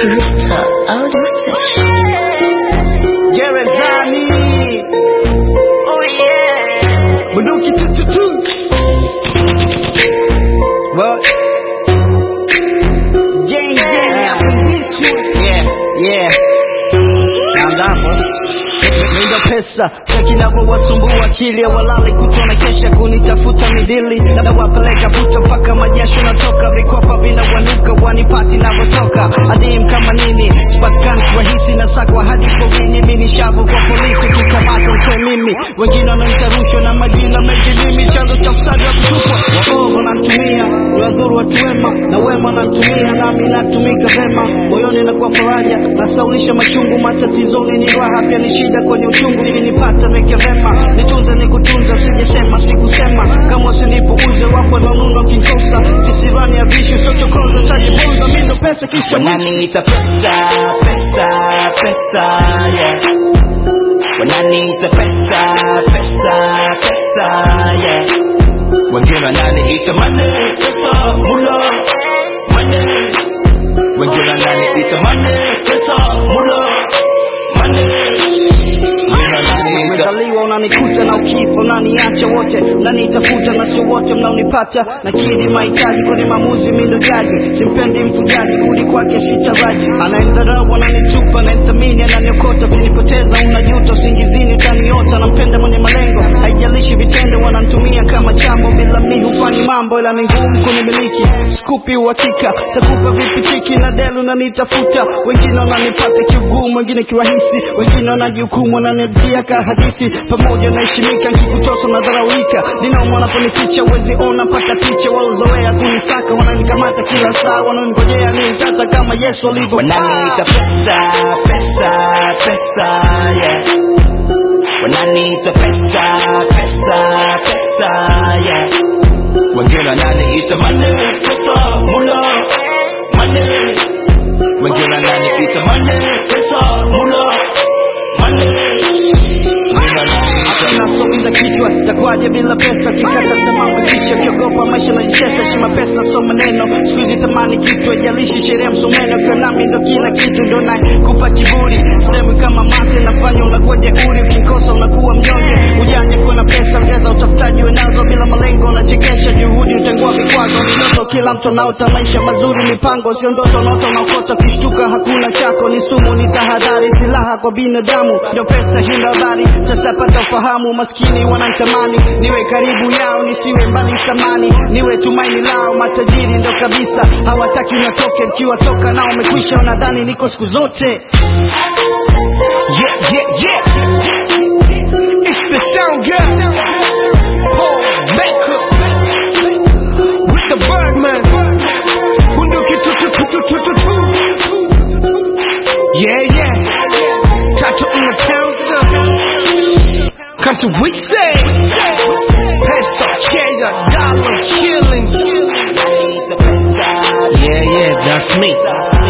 Rooftop Audio Station. Gerezani bunduki tututu What? Gang gang up in this one. Yeah, yeah. Naanza hapo. Ndio pesa cheki navyowasumbua akili walali kutona kesha kunitafuta midili na wapeleka puta mpaka majasho natoka vikopa vinawanuka wanipati navyotoka adim kama nini sipatikani rahisi na sakwa hadi porini mini shavu kwa polisi kikamata mte mimi wengine wananiita rushwa na majina mengi mimi chanzo cha msaada wa kutupwa waovu wanamtumia niwadhuru watu wema na wema wanamtumia nami natumika vema moyoni nakuwa faraja nasaulisha machungu matatizoni ni raha pia ni shida kwenye uchungu ikinipata weke vema nitunze nikutunza usijesema sikusema kama usinipuuze wapo nanuno kinkosa visirani ya vishu sochokoza tajibonza mindo pesa kisha wananiita pesa pesa pesa yeah wananiita pesa pesa pesa yeah wengine wananiita mane pesa mula mane wengine wananiita mane pesa mula mane wengine wananiita umezaliwa unanikuta na ukifa unaniacha wote mnanitafuta na sio wote mnaonipata na kidhi mahitaji kwenye maamuzi mindo jaji simpendi mfugaji kurudi kwake sitaraji anaendharau ananitupa anayemthamini ananiokota kunipoteza unajuta usingizini utaniota nampenda mwenye malengo haijalishi vitendo wanantumia kama chambo bila mi hufanyi mambo ila ni ngumu kunimiliki skupi uhakika takupa vipi tiki na delu nanitafuta wengine wananipata kiugumu wengine kirahisi wengine wanajihukumu wananitia ka hadithi pamoja naheshimika nkikutosa nadharaulika ninauma wanaponificha uwezi ona mpaka picha walozoea kunisaka wananikamata kila saa wananigojea ni utata kama yesu alivyo wananiita pesa pesa pesa yeah wananiita pesa pesa pesa yeah wengine wananiita mane pesa mula mane wengine wananiita mane pesa mula mane wengine wananiita nasogeza kichwa takwaje bila pesa kikata tamaa kisha kiogopa maisha najicheza shima pesa so maneno siku hizi tamani kichwa jalishi sheria msomeno kwa nami ndo kila kitu ndo naye kupa kiburi sehemu kama mate nafanya unakuwa jeuri ukinkosa unakuwa mnyonge ujanja kuwa na pesa ongeza utafutaji wenazo bila malengo unachekesha juhudi utengua vikwazo ni ndoto kila mtu anaota maisha mazuri mipango sio ndoto unaota unaokota ukishtuka hakuna chako ni sumu ni tahadhari silaha kwa binadamu ndio pesa hina habari sasa pata ufahamu maskini wanantamani niwe karibu yao nisiwe mbali thamani niwe tumaini lao matajiri ndo kabisa hawataki natoke nikiwatoka nao umekwisha wanadhani niko siku zote Yeah, yeah, yeah. It's the sound girl. Paul Becker. With the Birdman. Bunduki tu tu tu tu tu tu tu. Yeah, yeah. Tato in the town, son. Come to we say. Peso, cheddar, dollar, shilling. wananiita pesa Yeah, yeah, that's me.